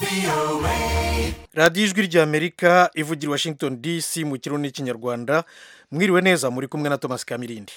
radiyo ijwi ry'amerika ivugira i washington dc mu kirundi n'ikinyarwanda mwiriwe neza muri kumwe na thomas kamirindi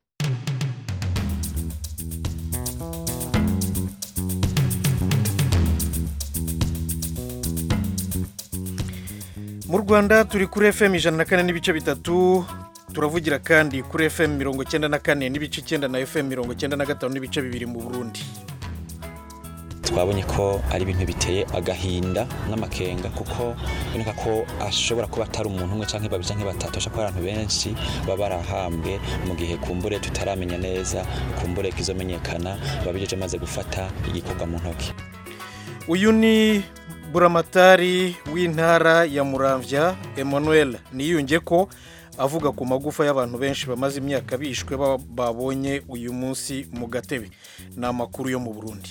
mu rwanda turi kuri fm ijana na kane n'ibice bitatu turavugira kandi kuri fm mirongo icyenda na kane n'ibice icyenda na fm mirongo icyenda na gatanu n'ibice bibiri mu burundi twabonye ko ari ibintu biteye agahinda n'amakenga kuko biboneka ko ashobora kuba atari umuntu umwe cyangwa babiri cyangwa batatu ashobora kuba abantu benshi baba barahambwe mu gihe kumbure tutaramenya neza kumbure kizomenyekana babijeje maze gufata igikorwa mu ntoki uyu ni buramatari w'intara ya muramvya emmanuel niyunge ko avuga ku magufa y'abantu benshi bamaze imyaka bishwe babonye uyu munsi mu gatebe ni amakuru yo mu burundi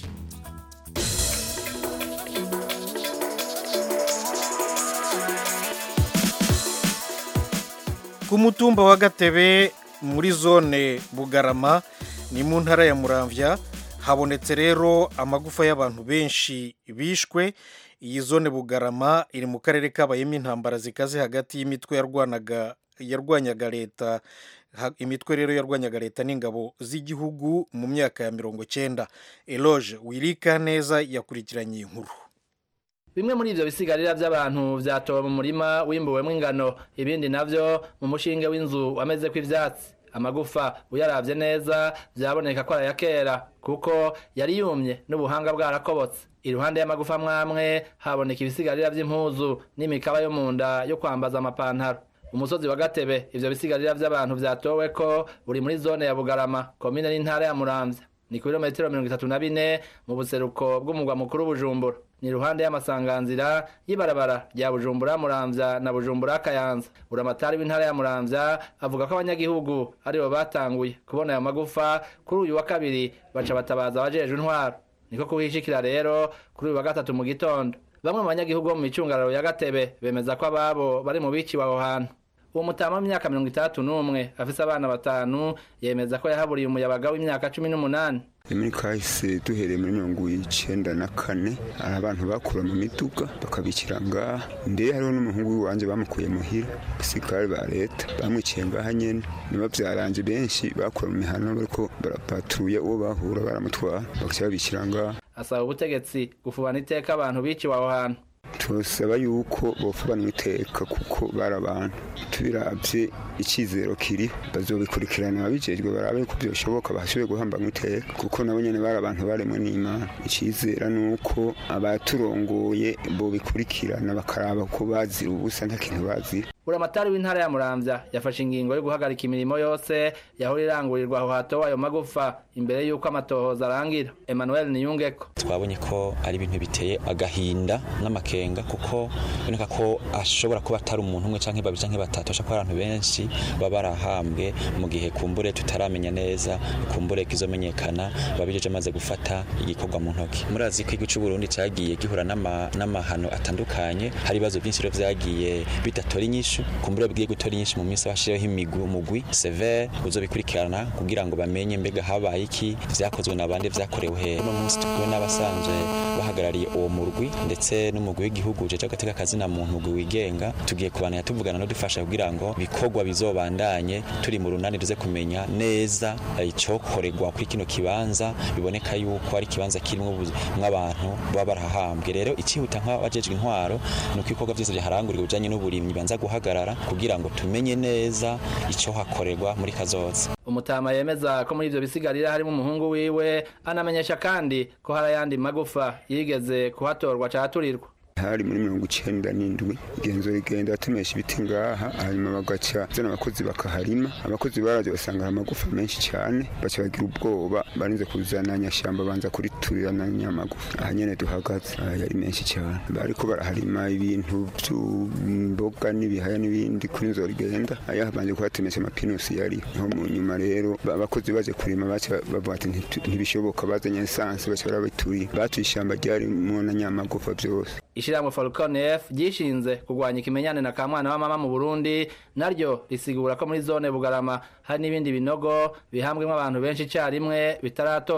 ku mutumba wa gatebe muri zone bugarama ni mu ntara ya muramvya habonetse rero amagufa y'abantu benshi bishwe iyi zone bugarama iri mu karere kabayemo intambara zikaze hagati y'imitwe yarwanaga yarwanyaga leta imitwe rero yarwanyaga leta n'ingabo z'igihugu mu myaka ya mirongo cyenda eloge wirika neza yakurikiranye iyi nkuru bimwe muri ivyo bisigarira vy'abantu vyatowe mu murima wimbuwemwo ingano ibindi navyo mu mushinge w'inzu wamezeko ivyatsi amagufa uyaravye neza vyaboneka ko araya kera kuko yari yumye n'ubuhanga bwarakobotse iruhande y'amagufa mwamwe haboneka ibisigarira vy'impuzu n'imikaba yo mu nda yo kwambaza amapantaro umusozi wa gatebe ivyo bisigarira vy'abantu vyatoweko buri muri zone ya bugarama komine n'intara ya muramvya ni ku birometero mirongo itatu na bine mu buseruko bw'umugwa mukuru bujumbura ni iruhande y'amasanganzira y'ibarabara rya bujumbura muramvya na bujumbura kayanza buramatari w'intara ya muramvya avuga ko abanyagihugu aribo batanguye kubona ayo magufa kuri uyu wa kabiri baca batabaza abajejwe intwaro niko kuhishikira rero kuri uyu wa gatatu mu gitondo bamwe mu banyagihugu bo mu micungararo ya gatebe bemeza ko ababo bari mu biciwe aho hantu uwo mutama w'imyaka mirongo itandatu n'umwe afise abana batanu yemeza ko yahaburiye umuyabaga w'imyaka cumi n'umunani muri kahise duhereye muri mirongo icenda na kane hari abantu bakura mu miduga bakabikira ngaha ndeye hariho n'umuhungu w'iwanje bamukuye muhira abasirikare ba leta bamwiciye ngaha nyene niba vyaranje benshi bakura mu mihana bariko barapatuye uwo bahura baramutwara bagaca babikira ngaha asaba ubutegetsi gufubana iteka abantu biciwe aho hantu turasaba yuko bofubanwa iteka kuko bari abantu tubiravye icyizero kiri bazobikurikirana ababijejwe barabe ko byoshoboka bahashoboye guhambanwa iteka kuko nabo nyene bari abantu baremwe n'imana icyizera ni uko abaturongoye bobikurikirana bakaraba ko bazira ubusa nta kintu bazira buramatari w'intara ya muramvya yafashe ingingo yo guhagarika imirimo yose yahora irangurirwa aho hatowe ayo magufa imbere y'uko amatohoza arangira emmanuel niyungeko twabonye ko ari ibintu biteye agahinda n'amakenga kuko biboneka ko ashobora kuba atari umuntu umwe canke babiri canke batatu ashobora kuba abantu benshi baba barahambwe mu gihe kumbure tutaramenya neza kumbure kizomenyekana babijeje maze gufata igikorwa mu ntoki murazi ko igihugu c'uburundi cagiye gihura n'amahano atandukanye hari ibibazo byinshi rero vyagiye bidatora inyishu kumbura bigiye gutora inyinshi mu minsi bashireho imigwi umugwi severe uzobikurikirana kugira ngo bamenye mbega habaye iki vyakozwe n'abandi vyakorewe he no munsi tukuwe n'abasanzwe bahagarariye uwo murwi ndetse n'umugwi w'igihugu jeje agateka kazina muntu mugwi wigenga tugiye kubanira tuvugana no dufasha kugira ngo bikorwa bizobandanye turi mu runani tuze kumenya neza icokorerwa kuri kino kibanza biboneka yuko ari kibanza kirimo mw'abantu baba barahambwe rero icihuta nk'abajejwe intwaro ni uko ibikorwa vyose vyaharangurirwa bijanye n'uburimyi banza guhagarara kugira ngo tumenye neza ico hakorerwa muri kazoza umutama yemeza ko muri ivyo bisigarira harimo umuhungu wiwe anamenyesha kandi ko hari ayandi magufa yigeze kuhatorwa caturirwa hari muri mirongo icenda n'indwi igenzura rigenda batemesha ibiti ngaha hanyuma bagaca zana abakozi bakaharima abakozi baraje basanga hari amagufa menshi cyane baca bagira ubwoba barinze kuzana nyashamba banza kuriturira na nyamagufa aha nyene duhagaze aha yari menshi cyane bariko baraharima ibintu vy'imboga n'ibihaya n'ibindi kuri nzora rigenda aya banje kuhatemesha amapinusi yari niho mu nyuma rero abakozi baje kurima baca bavuga ati ntibishoboka bazanye esanse baca barabiturira batuye ishamba ryarimwo na nyamagufa vyose ishirahamwe Falcon F ryishinze kurwanya ikimenyane na kamwana wa mama mu Burundi naryo risigura ko muri zone Bugarama hari n'ibindi binogo bihambwemo abantu benshi icyarimwe bitaratorwa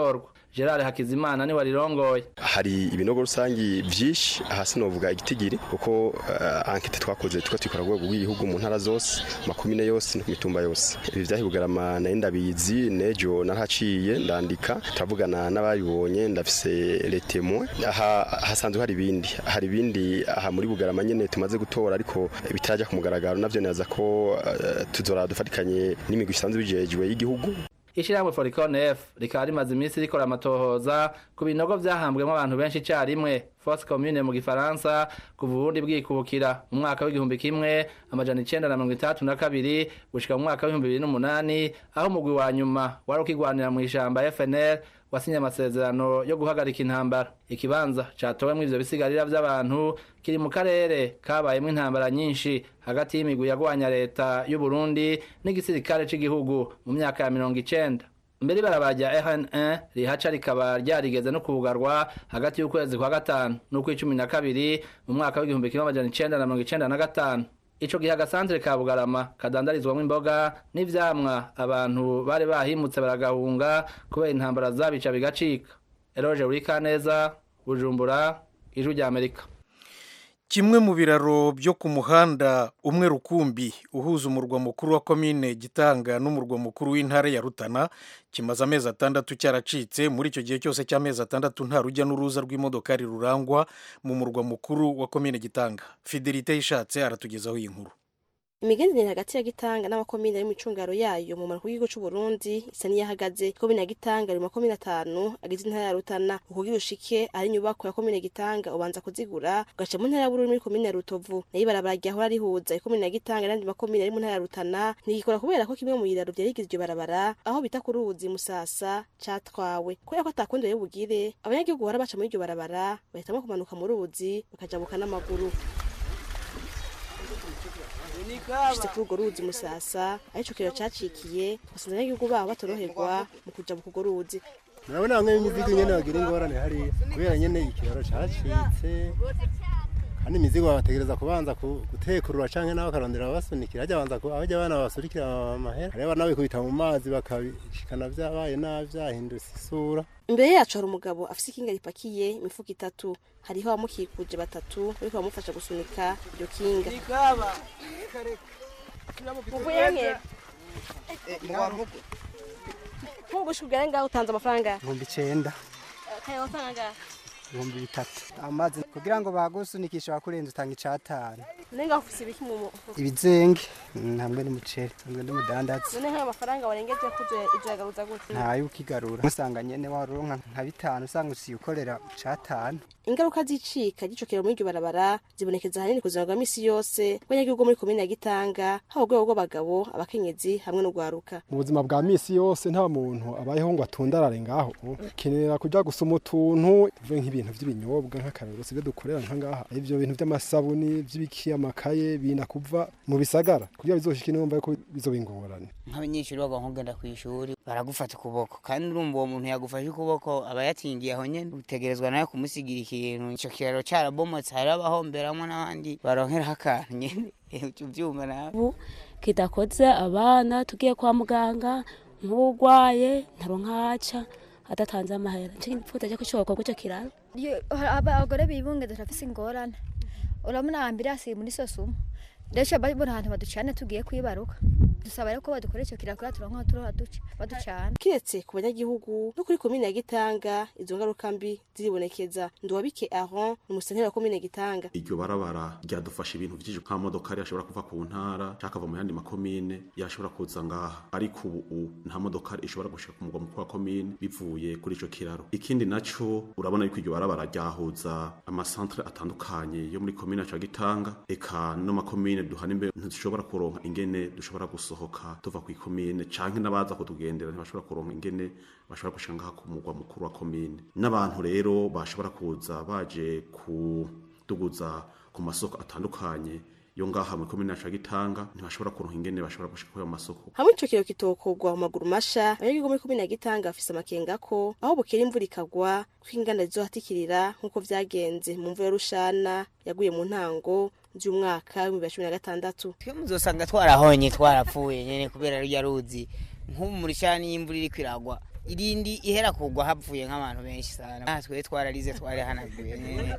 gerard hakizimana niwe rirongoye hari ibinogo rusangi vyinshi aha sinovuga igitigiri kuko uh, ankete twakoze tuko twikora rwego rw'igihugu mu ntara zose makumine yose no ku mitumba yose ibi vyahi bugarama nari ndabizi nejo narahaciye ndandika turavugana n'abayibonye ndafise letemo aha hasanzwe hari ibindi hari ibindi aha muri bugarama nyene tumaze gutora ariko bitaraja ku mugaragaro navyo neza ko uh, tuzora dufatikanye n'imigwi isanzwe bijejwe y'igihugu ishyirahamwe foricon f rikaba rimaze iminsi rikora amatohoza ku binogo vyahambwemo abantu benshi icarimwe force commune mu gifaransa kuva uburundi bwikubukira mu mwaka w'igihumbi kimwe amajana icenda na mirongo itandatu na kabiri gushika mu mwaka w'ibihumbi bibiri n'umunani aho umugwi wa nyuma wari ukigwanira mu ishamba fnl wasinye amasezerano yo guhagarika intambara ikibanza catowemwo ivyo bisigarira vy'abantu kiri mu karere kabayemwo intambara nyinshi hagati y'imigwi yagwanya leta y'u Burundi n'igisirikare c'igihugu mu myaka ya mirongo icenda mbere ibarabara rya rn1 rihaca rikaba ryarigeze no kubugarwa hagati y'ukwezi kwa gatanu n'ukw'icumi na kabiri mu mwaka w'igihumbi kimwe amajana icenda na mirongo icenda na gatanu ico gihe agasantere ka bugarama kadandarizwamwo imboga n'ivyamwa abantu bari bahimutse baragahunga kubera intambara zabica bigacika eroje urikaneza bujumbura ijwi rya amerika kimwe mu biraro byo ku muhanda umwe rukumbi uhuza umurwa mukuru wa komine gitanga n'umurwa mukuru w'intara ya rutana kimaze amezi atandatu cyaracitse muri icyo gihe cyose cy'amezi atandatu nta rujya n'uruza rw'imodokari rurangwa mu murwa mukuru wa komine gitanga fidelite yishatse aratugezaho iyi nkuru imigenderanire hagati ya gitanga n'amakomine ari mu icungaro yayo mu manuko y'igihugu c'u Burundi isa n'iyahagaze komine ya gitanga ari mu makomine atanu agize intara ya Rutana ukugira ushike ari inyubako ya komine gitanga ubanza kuzigura ugaca mu ntara ya Bururi muri komine ya Rutovu nayo ibarabara ryahora rihuza ikomine ya gitanga n'andi makomine ari mu ntara ya Rutana ntigikora kubera ko kimwe mu biraro vyarigize iryo barabara aho bita ku ruzi Musasa catwawe kubera ko atakundi bugire abanyagihugu bara baca muri iryo barabara bahitamwo kumanuka mu ruzi bakajabuka n'amaguru bishitse kuri urwo ruzi musasa arico kiraro cacikiye basanze abanyagihugu babo batoroherwa mu kuja mu kurwo ruzi murabona bamwe b'imizigo nyene bagira ingorane hariya kubera nyene ikiraro cacitse kandi imizigo babategereza kubanza ku- gutekurura canke nabo bakarondera abasunikira hajya banza ku- abajya abana babasurikira amahera hariya abana bikubita mu mazi bakabishikana vyabaye nabi vyahindutse isura imbere yacu hari umugabo afise ikinga ripakiye imifuko itatu hariho abamukikuje batatu bariko bamufasha gusunika iryo kinga nk'ugushika ugere ngaho utanze amafaranga ibihumbi icenda kaya amafaranga ibihumbi bitatu amazi kugira ngo bagusunikishe wakurenza utanga icatanu none ngaho ufise ibiki mu mufuko ibizenge mm, hamwe n'umuceri hamwe n'umudandazi none nk'ayo mafaranga warengeje kuzo izoyagaruza gute ntayo ukigarura usanga nyene waronka nka bitanu usanga usiye ukorera icatanu ingaruka z'icika ry'icokero muri iryo barabara zibonekeza ahanini ku buzima bwa misi yose bw'abanyagihugu muri komine ya gitanga haba urwego rw'abagabo abakenyezi hamwe n'urwaruka mu buzima bwa misi yose nta muntu abayeho ngo atundarare ngaho kenera kujya gusoma utuntu tuvuye nk'ibintu by'ibinyobwa nk'akarero sibyo dukorera nka ngaha ibyo bintu by'amasabuni by'ibiki amakaye binda kuva mu bisagara kugira bizoshike numva ko bizoba ingorane nk'abanyeshuri baba nkugenda ku ishuri baragufata ukuboko kandi urumva uwo muntu yagufashe ukuboko aba yatingiye aho nyene utegerezwa nawe kumusigira ikintu ico kiraro carabomotse hari abahomberamwo n'abandi baronkeraho akantu nyene uca uvyumva nawe ubu kidakoze abana tugiye kwa muganga nk'urwaye ntaronka haca adatanze amahera nicyo gipfuza cyo kushoboka kuco kiraro Iyo- abagore bibungenze turafise ingorane urabona ambirasi muri sosumo rero babona ahantu baducana tugiye kwibaruka dusaba rero ko badukora icyo kiraro kugira turonke aho turoha duca baducana kiretse ku banyagihugu no kuri komine ya gitanga izo ngaruka mbi ziribonekeza nduwabike aron ni umusenteri wa komine gitanga iryo barabara ryadufasha ibintu byinshi nka modokari yashobora kuva ku ntara cyangwa akava mu yandi makomine yashobora kuza ngaha ariko ubu nta modokari ishobora gushika ku mugwa mukuru wa komine bivuye kuri ico kiraro ikindi naco urabona yuko iryo barabara ryahuza amasantere atandukanye yo muri komine yacu ya gitanga eka no makomine duhana imbere ntidushobora kuronka ingene dushobora gusohoka tuva ku ikomine canke n'abaza kutugendera ntibashobora kuronka ingene bashobora gushika ngaha ku mugwa mukuru wa komine n'abantu rero bashobora kuza baje kuduguza ku masoko atandukanye yo ngaha mu komine yacu ya gitanga ntibashobora kuronka ingene bashobora gushika kuri ayo masoko hamwe ico kiraro kitokorwa mu maguru masha abanyagihugu muri komine ya gitanga bafise amakenga ko aho bukera imvura ikagwa ko inganda zizohatikirira nk'uko vyagenze mu mvura ya rushana yaguye mu ntango z'umwaka w'ibihumbi bibiri na cumi na gatandatu twe muzosanga twarahonye twarapfuye nyene kubera rya ruzi nk'ubu muri shani y'imvura iriko iragwa irindi ihera kugwa hapfuye nk'abantu benshi sana aha twe twararize twari hanaguye nyene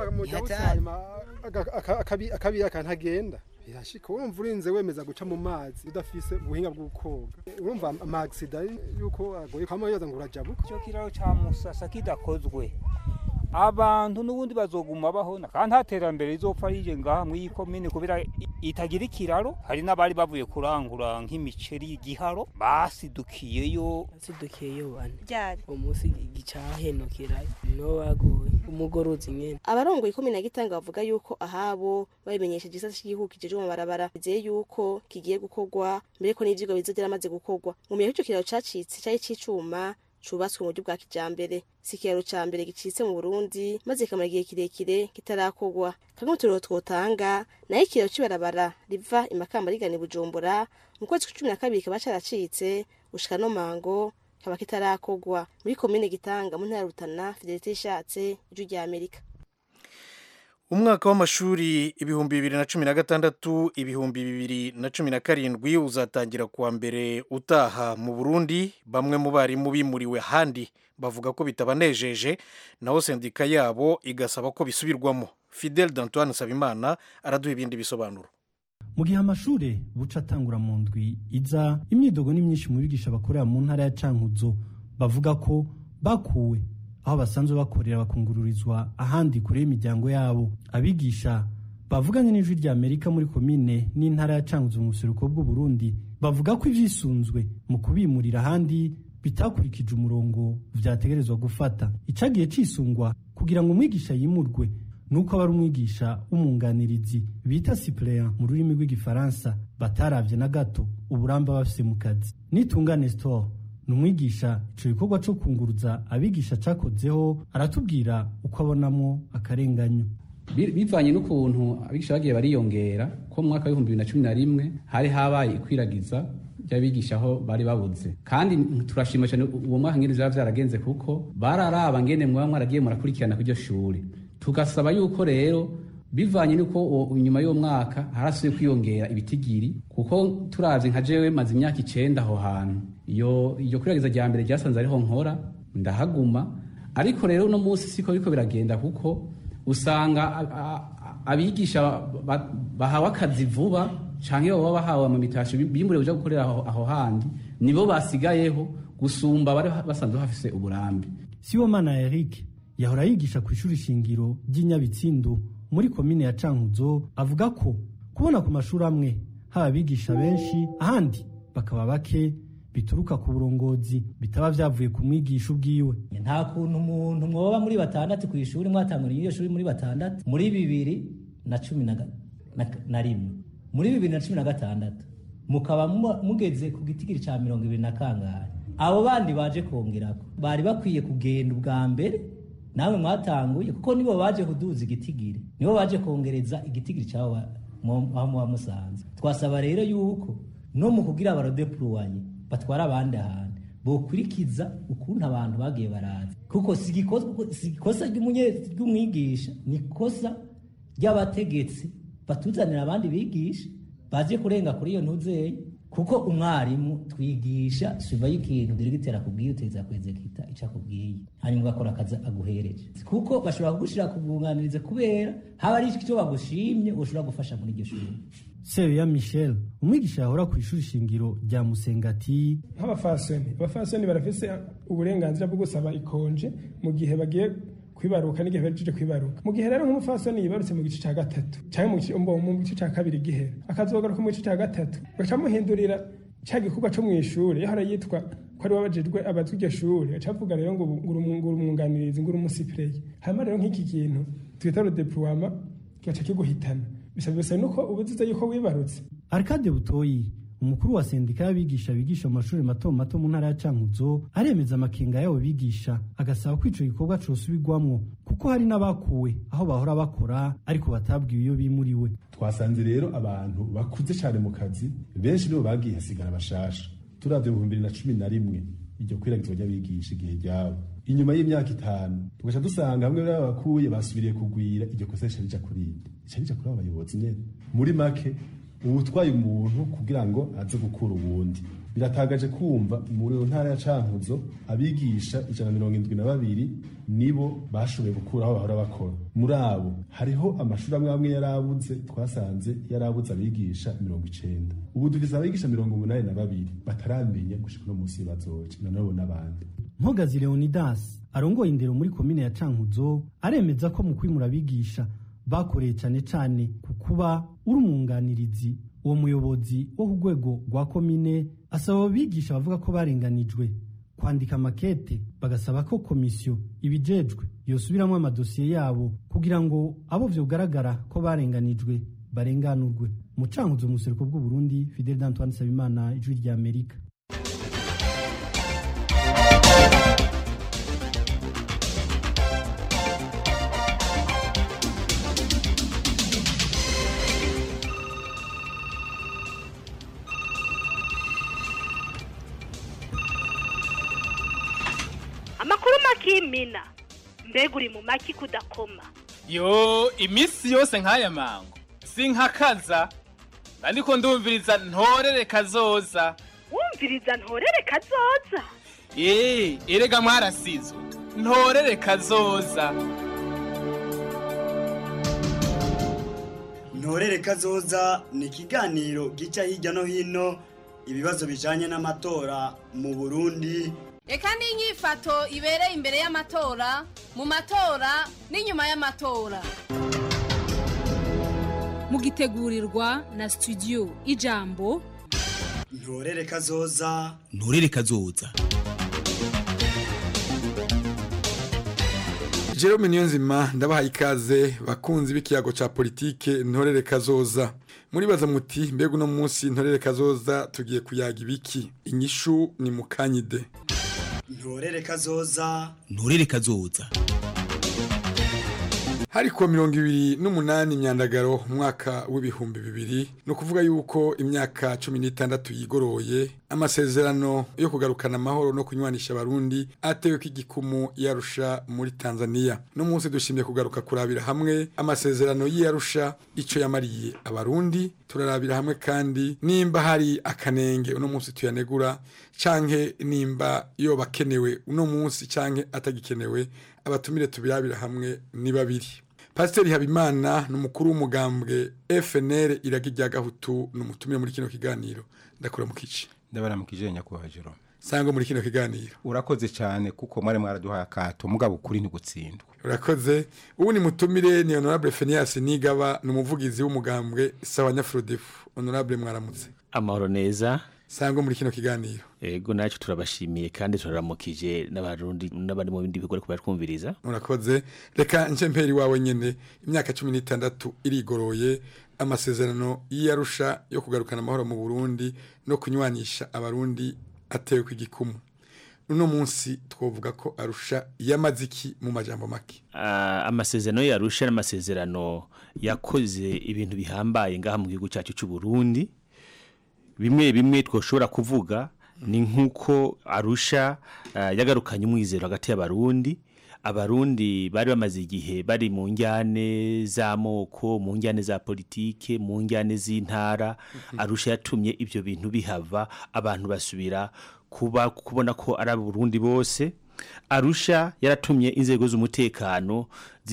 akabi akantagenda birashika urumva urinze wemeza guca mu mazi udafise ubuhinga bwo koga urumva amagisida yuko agoye kwama yoza ngo urajabuka ico kiraro ca musasa kidakozwe abantu n'ubundi bazoguma bahona kandi nta terambere rizopfa rije ngaha mw'iyi komine kubera itagira ikiraro hari n'abari bavuye kurangura nk'imiceri y'igiharo basidukiyeyo basidukiyeyo bane umunsi gicahenukira no baguye umugorozi nyene abarongoye ikomine ya gitanga bavuga yuko ahabo babimenyesheje igisata cy'igihugu kijeje mu mabarabara bizeye yuko kigiye gukorwa mbere ko n'ivyigwa bizogera amaze gukorwa mu miyaho ico kiraro cacitse cari c'icuma cubatswe mu buryo bwa kijambere si ikiraro ca mbere gicitse mu burundi maze kikamara igihe kirekire kitarakorwa kamwe mu turero twotanga nayo ikiraro c'ibarabara riva imakamba rigana i bujumbura mu kwezi kwa cumi na kabiri kaba caracitse gushika no mango kaba kitarakorwa muri komine gitanga mu ntara ya rutana fidelite ishatse ijwi rya amerika umwaka w'amashuri ibihumbi bibiri na cumi na gatandatu ibihumbi bibiri na cumi na karindwi uzatangira kuwa mbere utaha mu burundi bamwe mu barimu bimuriwe ahandi bavuga ko bitabanejeje naho sendika yabo igasaba ko bisubirwamo fidel d'antoine nsabimana araduha ibindi bisobanuro mu gihe amashuri buca atangura mu ndwi iza imyidogo ni myinshi mu bigisha bakorera mu ntara ya cankuzo bavuga ko bakuwe aho basanzwe bakorera bakungururizwa ahandi kure y'imiryango yabo abigisha bavuganye n'ijwi rya amerika muri komine n'intara ya cankuzo mu buseruko bw'uburundi bavuga ko ivyisunzwe mu kubimurira ahandi bitakurikije umurongo vyategerezwa gufata icagiye cisungwa kugira ngo umwigisha yimurwe nuko aba ari umwigisha w'umwunganirizi bita suppléant mu rurimi rw'igifaransa bataravye na gato uburambe bafise mu kazi nitungane store ni umwigisha ico gikorwa co kunguruza abigisha cakozeho aratubwira uko abonamwo akarenganyo bivanye n'ukuntu abigisha bagiye bariyongera ko mu mwaka w'ibihumbi bibiri na cumi na rimwe hari habaye ikwiragiza ry'abigisha aho bari babuze kandi turashima cyane uwo mwaka ngene vyaba vyaragenze kuko bararaba ngene mwaba mwaragiye murakurikirana kw'iryo shuri tugasaba yuko rero bivanye nuko nyuma y'uwo mwaka harasubiye kwiyongera ibitigiri kuko turavye nka jewe maze imyaka icenda aho hantu iyo iyo kwiragiza rya mbere ryasanze ariho nkora ndahaguma ariko rero uno munsi siko biriko biragenda kuko usanga abigisha bahawe akazi vuba canke baba bahawe mu mitasho bimbure buja gukorera aho handi nibo basigayeho gusumba bari basanzwe bafise uburambe Sibomana Eric yahora yigisha ku ishuri shingiro ry'inyabitsindo muri komine ya cankuzo avuga ko kubona ku mashuri amwe haba abigisha benshi ahandi bakaba bake bituruka ku burongozi bitaba vyavuye ku mwigisha ubwiwe nta kuntu umuntu mwoba muri batandatu ku ishuri mwatanguriye iyo shuri muri batandatu muri bibiri na cumi na rimwe muri bibiri na cumi na gatandatu mukaba mugeze ku gitigiri ca mirongo ibiri na kangahe abo bandi baje kongerako bari bakwiye kugenda ubwa mbere nawe mwatanguye kuko nibo baje kuduza igitigiri nibo baje kongereza igitigiri cyaho aho muba musanze twasaba rero yuko no mu kugira abarodepurowanye batwara abandi ahantu bokurikiza ukuntu abantu bagiye baraza kuko si ikosa ry'umwigisha ni ikosa ry'abategetsi batuzanira abandi bigisha baje kurenga kuri iyo ntuzeye kuko umwarimu twigisha suva y'ikintu diregiteri akubwiye uteza kwezekita icyo akubwiye hanyuma ugakora akazi aguhereje kuko bashobora kugushira kubwunganiriza kubera haba ari icyo bagushimye ushobora gufasha muri iryo shuri Sebeya Michel umwigisha yahora ku ishuri shingiro rya Musengati nk'abafasoni abafasoni barafise uburenganzira bwo gusaba ikonje mu gihe bagiye kwibaruka n'igihe bahejeje kwibaruka mu gihe rero nk'umufasoni yibarutse mu gice cya gatatu cyangwa mu gice cya kabiri gihera akazogaruka mu gice cya gatatu baca muhindurira cya gikorwa cyo mu ishuri yahora yitwa ko ari wabajejwe abazwi iryo shuri aca avuga rero ngo ngura umwunganirizi ngura umusipireye hanyuma rero nk'iki kintu twita rodepurowama kigaca kiguhitana bisaba bisa nuko ubuzize yuko wibarutse Arcade Butoyi umukuru wa sendika y'abigisha bigisha mu mashuri mato mato mu ntara ya Cankuzo aremeza amakenga yabo bigisha agasaba ko ico gikorwa cosubirwamwo kuko hari n'abakuwe aho bahora bakora ariko batabwiwe iyo bimuriwe twasanze rero abantu bakuze cyane mu kazi benshi nibo bagiye hasigara bashasha turavye mu bibiri na cumi na rimwe iryo kwiragizwa ry'abigisha igihe ryabo inyuma y'imyaka itanu tugaca dusanga bamwe bakuye basubiriye kugwira iryo kosa rica rija kurindi rica rija kuri abo bayobozi nyene muri make ubu utwaye umuntu kugira ngo aze gukura uwundi biratagaje kumva muri iyo ntara ya cankuzo abigisha ijana na mirongo indwi na babiri nibo bashoboye gukura aho bahora bakora muri abo hariho amashuri amwe amwe yarabuze twasanze yarabuze abigisha mirongo icenda ubu dufise abigisha mirongo umunani na babiri bataramenya gushika uno munsi bazoca noneho n'abandi Mpogazi Leonidas arongoye indero muri komine ya Cankuzo aremeza ko mu kwimura abigisha bakoreye cyane cyane ku kuba uri umwunganirizi uwo muyobozi wo ku rwego rwa komine asaba abigisha bavuga ko barenganijwe kwandika makete bagasaba ko komisiyo ibijejwe yosubiramo amadosiye yabo kugira ngo abo vyogaragara ko barenganijwe barenganurwe mu Cankuzo mu buseruko bw'u Burundi Fidel Antoine Sabimana ijwi rya Amerika amakuru makimina mbega uri mu maki kudakoma yo iminsi yose nk'aya mango sinkakaza ariko ndumviriza ntorere kazoza wumviriza ntorere kazoza eee erega mwarasizwe ntorere kazoza ntorere kazoza ni ikiganiro gica hirya no hino ibibazo bijanye n'amatora mu burundi reka n'inyifato ibereye imbere y'amatora mu matora n'inyuma y'amatora mugitegurirwa na studio ijambo ntorere kazoza nturere kazoza Jerome Niyonzima ndabahaye ikaze bakunzi b'ikiyago ca politike ntorere kazoza muribaza muti mbega uno munsi ntorere kazoza tugiye kuyaga ibiki inyishu ni mukanyide ntorere kazoza nturere kazoza hari kuwa mirongo ibiri n'umunani imyandagaro umwaka w'ibihumbi bibiri ni ukuvuga yuko imyaka cumi n'itandatu yigoroye amasezerano yo kugarukana amahoro no kunywanisha abarundi atewe ko igikumu yarusha muri tanzania no munsi dushimye kugaruka kurabira hamwe amasezerano y'iyarusha icyo yamariye abarundi turarabira hamwe kandi nimba hari akanenge uno munsi tuyanegura canke nimba yoba akenewe uno munsi canke atagikenewe abatumire tubirabira hamwe ni babiri pasiteri habimana ni umukuru w'umugambwe fnr iraga irya gahutu ni umutumire muri kino kiganiro ndakura mu kici ndabara mu kijenya kuba jero sangwa muri kino kiganiro urakoze cyane kuko mwari mwaraduhaye akato mugabo ukuri ntigutsindwa urakoze ubu ni mutumire ni honorable fenias nigaba ni umuvugizi w'umugambwe sawa nyafrodefu honorable mwaramutse amahoro neza sangwa muri kino kiganiro ego nacyo turabashimiye kandi turaramukije n'abarundi n'abari mu bindi bikorwa kubera twumviriza urakoze reka nce mperi wawe nyene imyaka cumi n'itandatu irigoroye amasezerano y'iyarusha yo kugarukana amahoro mu burundi no kunywanisha abarundi atewe ku igikumu uno munsi twovuga ko arusha yamaziki mu majambo make uh, amasezerano yarusha n'amasezerano yakoze ibintu bihambaye ngaha mu gihugu cyacu cy'u Burundi bimwe bimwe twoshobora kuvuga ni nk'uko arusha yagarukanye umwizero hagati y'abarundi abarundi bari bamaze igihe bari mu njyane z'amoko mu njyane za politike mu njyane z'intara arusha yatumye ibyo bintu bihava abantu basubira kuba kubona ko ari abarundi bose arusha yaratumye inzego z'umutekano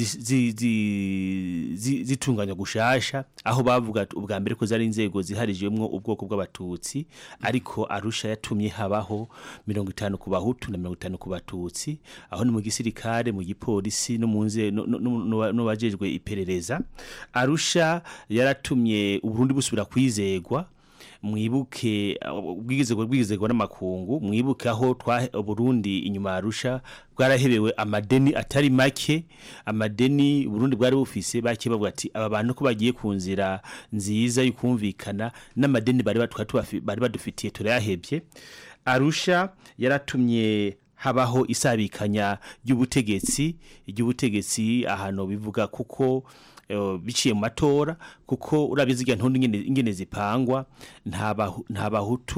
zitunganya gushasha aho bavuga ubwa mbere ko zari inzego ziharijwemo ubwoko bw'abatutsi ariko arusha yatumye habaho mirongo itanu ku bahutu na mirongo itanu ku batutsi aho ni mu gisirikare mu gipolisi no mu n'abajejwe iperereza arusha yaratumye uburundi busubira kwizegwa mwibuke ubwigizego bwigizego n'amakungu mwibuke aho twa Burundi inyuma arusha bwarahebewe amadeni atari make amadeni Burundi bwari bufise bake bavuga ati aba bantu ko bagiye ku nzira nziza yukumvikana n'amadeni bari bari badufitiye turayahebye arusha yaratumye habaho isabikanya ry'ubutegetsi ry'ubutegetsi ahantu bivuga kuko biciye mu matora kuko urabizi igihe ntundi ingene zipangwa nta bahutu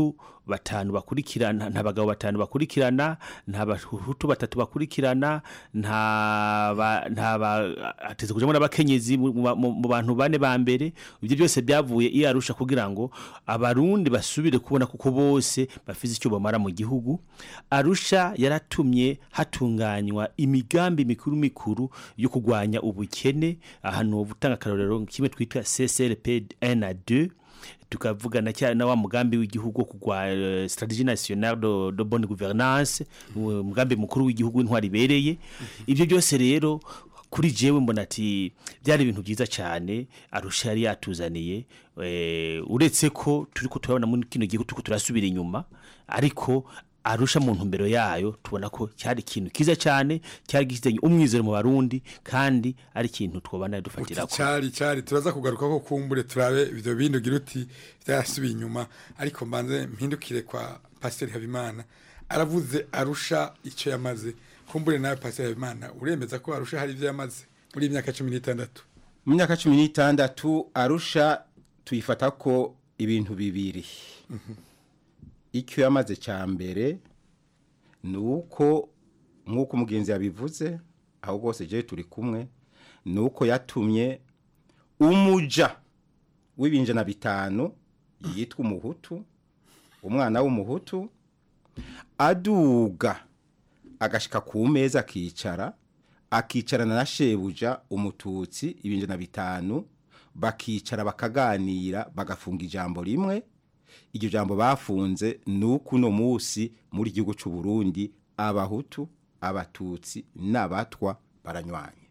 batanu bakurikirana nta bagabo batanu bakurikirana nta bahutu batatu bakurikirana nta ba- nta ba- hateze kujamo n'abakenyezi mu- mu mu- mu bantu bane ba mbere ibyo byose byavuye iyo arusha kugira ngo abarundi basubire kubona kuko bose bafise icyo bamara mu gihugu arusha yaratumye hatunganywa imigambi mikuru mikuru yo kurwanya ubukene ahantu butanga akarorero kimwe twitwa CCRP 1 na 2 tukavugana cyane na wa mugambi w'igihugu wo kugwa eh, strategie nationale de, de bonne gouvernance umugambi mukuru w'igihugu w'intwari ibereye ibyo byose rero kuri jewe mbona ati byari ibintu byiza cyane arusha yari yatuzaniye eh, uretse ko turi ko turabona muri kino gihugu turiko turasubira inyuma ariko arusha mu ntumbero yayo tubona ko cyari ikintu kiza cyane cyari gifitanye umwizero mu barundi kandi ari ikintu twobana dufatira ko cyari cyari turaza kugaruka ko kumbure turabe ibyo bindi ugira uti byarasubiye inyuma ariko mbanze mpindukire kwa pasiteri habimana aravuze arusha icyo yamaze kumbure nawe pasiteri habimana uremeza ko arusha hari ibyo yamaze muri iyi myaka cumi n'itandatu mu myaka cumi n'itandatu arusha tuyifata ko ibintu bibiri icyo yamaze cya mbere ni uko nk'uko umugenzi yabivuze aho rwose jewe turi kumwe ni uko yatumye umuja w'ibinjana bitanu yitwa umuhutu umwana w'umuhutu aduga agashika ku meza akicara akicarana na shebuja umututsi ibinjana bitanu bakicara bakaganira bagafunga ijambo rimwe iryo jambo bafunze ni uko uno munsi muri igihugu cy'u Burundi abahutu abatutsi n'abatwa baranywanye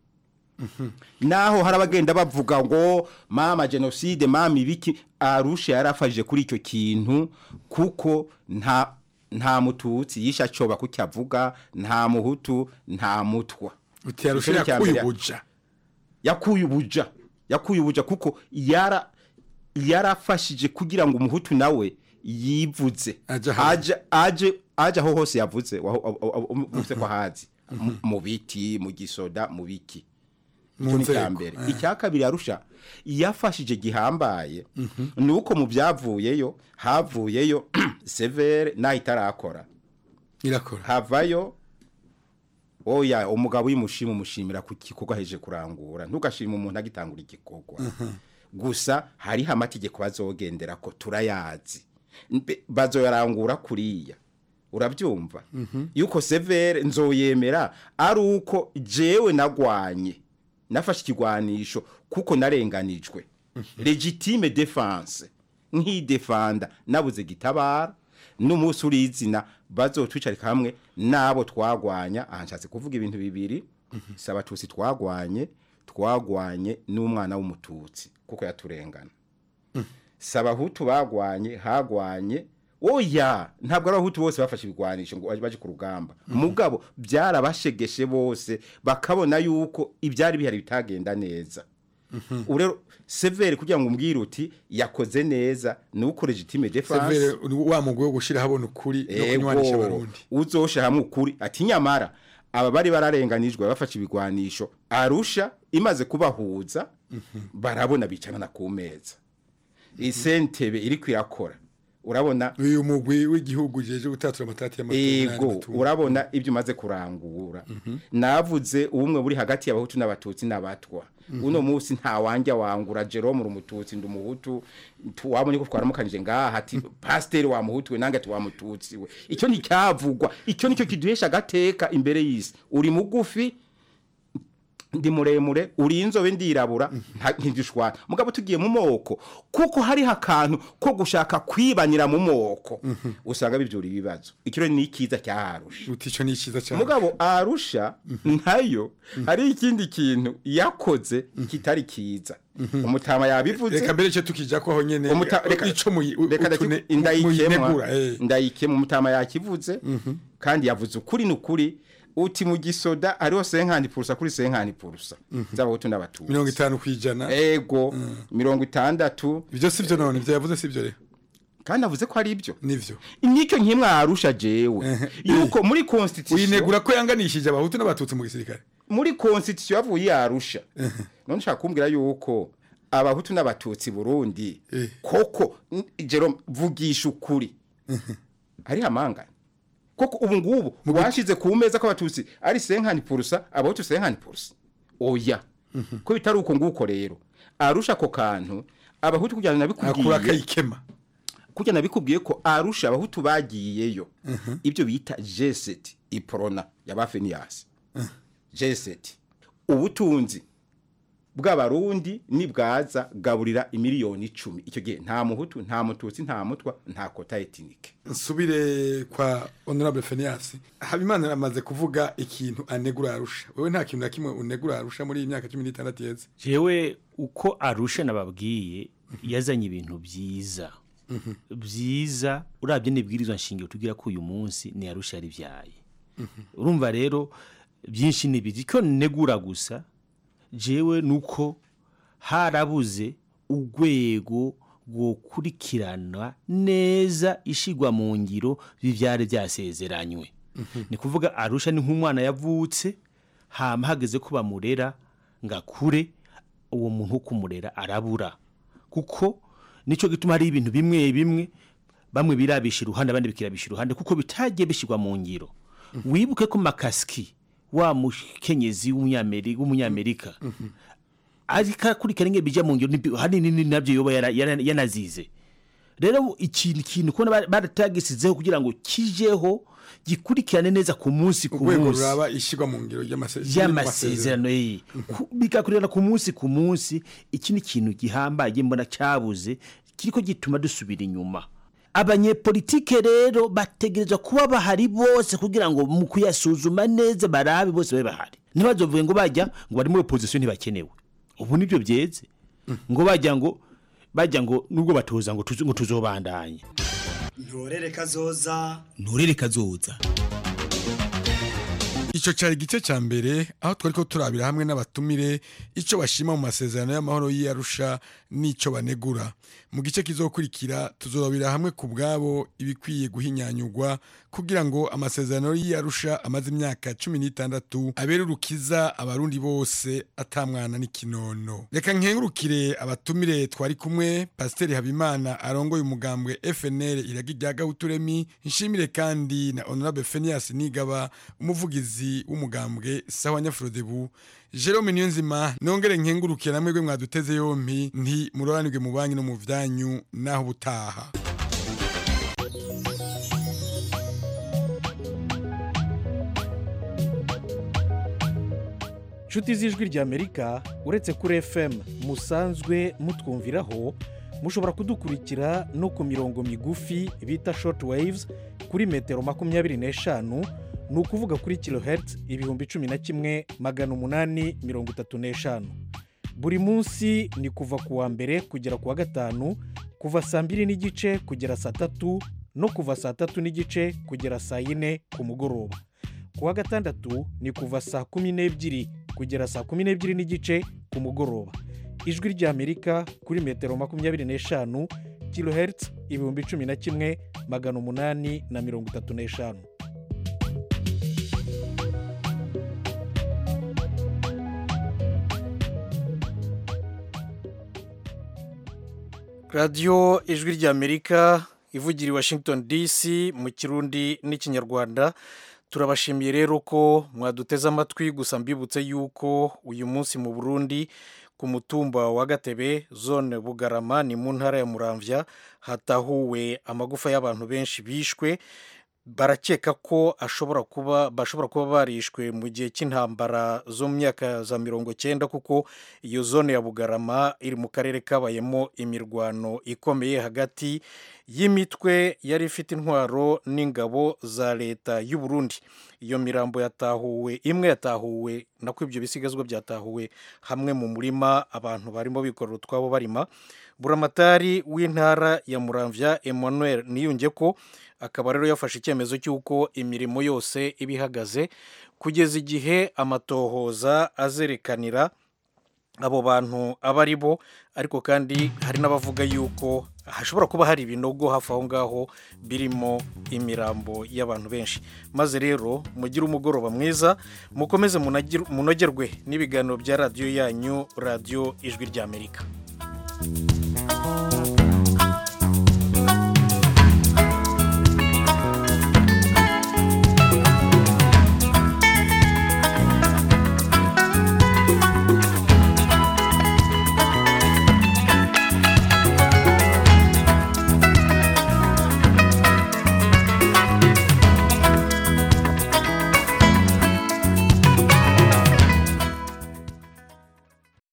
naho hari abagenda bavuga ngo mama jenoside mama ibiki arusha yarafashije kuri icyo kintu kuko nta nta mututsi yisha acoba kuko avuga nta muhutu nta mutwa uti arusha Icyo ni icya yakuye mbere. ubuja yakuye ubuja yakuye ubuja kuko yara yarafashije kugira ngo umuhutu nawe yivuze aje aje aje aho hose yavuze uvuze ko hazi Mu- mu biti mu gisoda mu biki Mu icyo ni icya nzego, mbere eh. icya kabiri arusha yafashije gihambaye ni uko mu byavuyeyo havuyeyo severe naho itarakora irakora havayo oya umugabo uyimushima umushimira ku gikorwa aheje kurangura ntugashima umuntu agitangura igikorwa gusa hariho amategeko bazogendera ko turayazi Mbe- bazoyarangura kuriya urabyumva yuko severe nzoyemera ari uko jewe nagwanye nafashe ikigwanisho kuko narenganijwe legitime defense nkidefanda nabuze gitabara n'umunsi urizina bazotwicarika hamwe n'abo twagwanya aha nshatse kuvuga ibintu bibiri si abatutsi twagwanye twagwanye n'umwana w'umututsi kuko yaturengana si abahutu bagwanye hagwanye oya ntabwo ari abahutu bose bafashe ibigwanisho ngo baje ku rugamba mugabo byarabashegeshe bose bakabona yuko ibyari bihari bitagenda neza ubu rero severe kugira ngo umbwire uti yakoze neza ni uko legitime defense severe ni wa mugwi wo gushyira habona ukuri no kunywanisha Ego, abarundi uzosha hamwe ukuri ati nyamara aba bari bararenganijwe bafashe ibigwanisho arusha imaze kubahuza barabona bicarana ku meza isentebe iri kwirakora urabona uyu mugwi w'igihugu jeje gutatura amatati ego urabona ibyo umaze kurangura navuze ubumwe buri hagati y'abahutu n'abatutsi n'abatwa uno munsi nta wanjya wangura Jerome uri umututsi ndi umuhutu tu- wabonye ko twaramukanije ngaha ati pasiteri wa muhutu we nange ati wa mututsi we icyo nticyavugwa icyo nicyo kiduhesha agateka imbere y'isi uri mugufi ndi muremure uri inzobe ndirabura nta- ntidushwana mugabo tugiye mu moko kuko hariho akantu ko gushaka kwibanira mu moko usanga bibyura ibibazo ikiro ni ikiza cyaharusha uti icyo ni icyiza cyane mugabo arusha ntayo hari ikindi kintu yakoze kitari kiza umutama yabivuze reka mbere cyo tukijya ko aho nyene Umuta- reka- ico muyi- u- reka utune- ndaki- ndayikemwa muyinegura, eh. ndayikemwa umutama yakivuze kandi yavuze ukuri n'ukuri uti mu gisoda hariho senkani purusa kuri senkani purusa z'abahutu n'abatutsi mirongo itanu ku ijana ego mirongo itandatu ibyo si byo none ibyo yavuze si byo rero kandi avuze ko ari ibyo nivyo nicyo nkimwe arusha jewe yuko muri constitution uyinegura ko yanganishije abahutu n'abatutsi mu gisirikare muri constitution yavuye yarusha none ushaka kumbwira yuko abahutu n'abatutsi Burundi koko n- Jerome vugisha ukuri ari hamangana koko ubu ngubu washize ku meza ko abatutsi ari senkani purusa abahutu senkani purusa oya ko bitari uko nguko rero arusha ako kantu abahutu kugira ngo akura nabikubwiye akayikema kugira nabikubwiye ko arusha abahutu bagiyeyo ibyo bita jeseti iporona y'abafeniyasi jeseti ubutunzi bw'abarundi nibwaza gaburira imiliyoni icumi icyo gihe nta muhutu nta mututsi nta mutwa nta kota etinike nsubire kwa honorable Phineas habimana amaze kuvuga ikintu anegura arusha wewe nta kintu na kimwe unegura arusha muri iyi myaka 16 yeze jewe uko arusha nababwiye yazanye ibintu byiza byiza urabye n'ibwirizwa nshingiro tugira ko uyu munsi ni arusha yari byaye urumva rero byinshi ni biri ko negura gusa jewe nuko harabuze urwego rwokurikirana neza ishigwa mu ngiro bivyari byasezeranywe ni kuvuga arusha ni nk'umwana yavutse hama hageze ko bamurera ngakure uwo muntu wo kumurera arabura kuko nico gituma hari ibintu bimwe bimwe bamwe birabisha iruhande abandi bikirabisha iruhande kuko bitagiye bishirwa mu ngiro wibuke ko makaski wa mukenyezi w'umunyamerika w'umunyamerika ariko akurikirana ingene bija mu ngiro nibi- hanini nabyo yoba yara- yara- yanazize rero ikintu ikintu kubona ba- baratagisizeho kugira ngo kijeho gikurikirane neza ku munsi ku urwego munsi ruraba ishigwa mu ngiro ry'amasezerano y'amasezerano ye Ku- bigakurikirana ku munsi ku munsi iki ni ikintu gihambaye mbona cyabuze kiriko gituma dusubira inyuma abanyepolitike rero bategerezwa kuba bahari bose kugira ngo mu kuyasuzuma neza barabe bose babe bahari ntibazovuge ngo bajya ngo bari muri opposition ntibakenewe ubu nibyo byeze ngo bajya ngo bajya ngo nubwo batoza ngo tuzo- ngo tuzobandanye ntorere kazoza nturere kazoza Ico cari igice ca mbere aho twari ko turabira hamwe n'abatumire ico bashima mu masezerano y'amahoro y'Arusha n'ico banegura. Mu gice kizokurikira tuzorabira hamwe ku bwabo ibikwiye guhinyanyurwa kugira ngo amasezerano y'Arusha amaze imyaka 16 abere urukiza abarundi bose atamwana n'ikinono. Reka nkengurukire abatumire twari kumwe Pasiteri Habimana arongoye umugambwe FNL iragi rya Gahuturemi nshimire kandi na Honorable Phineas Nigaba umuvugizi w'umugambwe sawa Nyafrodebu Jerome Niyonzima nongere nkengurukire namwe gwe mwaduteze yompi nti muroranirwe mu banki no mu vyanyu naho butaha inshuti z'ijwi ry'amerika uretse kuri fm musanzwe mutwumviraho mushobora kudukurikira no ku mirongo migufi bita short waves kuri metero makumyabiri n'eshanu ni ukuvuga kuri kilohertz ibihumbi cumi na kimwe magana umunani mirongo itatu n'eshanu buri munsi ni kuva ku wa mbere kugera ku wa gatanu kuva saa mbiri n'igice kugera saa tatu no kuva saa tatu n'igice kugera saa yine ku mugoroba ku wa gatandatu ni kuva saa kumi n'ebyiri kugera saa kumi n'ebyiri n'igice ku mugoroba ijwi ry'amerika kuri metero makumyabiri n'eshanu kilohertz ibihumbi cumi na kimwe magana umunani na mirongo itatu n'eshanu radiyo ijwi ry'amerika ivugira i washington dc mu kirundi n'ikinyarwanda turabashimiye rero ko mwaduteze amatwi gusa mbibutse yuko uyu munsi mu burundi ku mutumba wa gatebe zone bugarama ni mu ntara ya muramvya hatahuwe amagufa y'abantu benshi bishwe barakeka ko ashobora kuba bashobora kuba barishwe mu gihe cy'intambara zo mu myaka za mirongo cyenda kuko iyo zone ya bugarama iri mu karere kabayemo imirwano ikomeye hagati y'imitwe yari ifite intwaro n'ingabo za leta y'u Burundi iyo mirambo yatahuwe imwe yatahuwe nako ibyo bisigazwa byatahuwe hamwe mu murima abantu barimo bikorera utwabo barima buramatari w'intara ya muramvya emmanuel niyunge ko akaba rero yafashe icyemezo cy'uko imirimo yose iba ihagaze kugeza igihe amatohoza azerekanira abo bantu aba ari bo ariko kandi hari n'abavuga yuko hashobora kuba hari ibinogo hafi aho ngaho birimo imirambo y'abantu benshi maze rero mugire umugoroba mwiza mukomeze munogerwe n'ibiganiro bya radiyo yanyu radiyo ijwi ry'amerika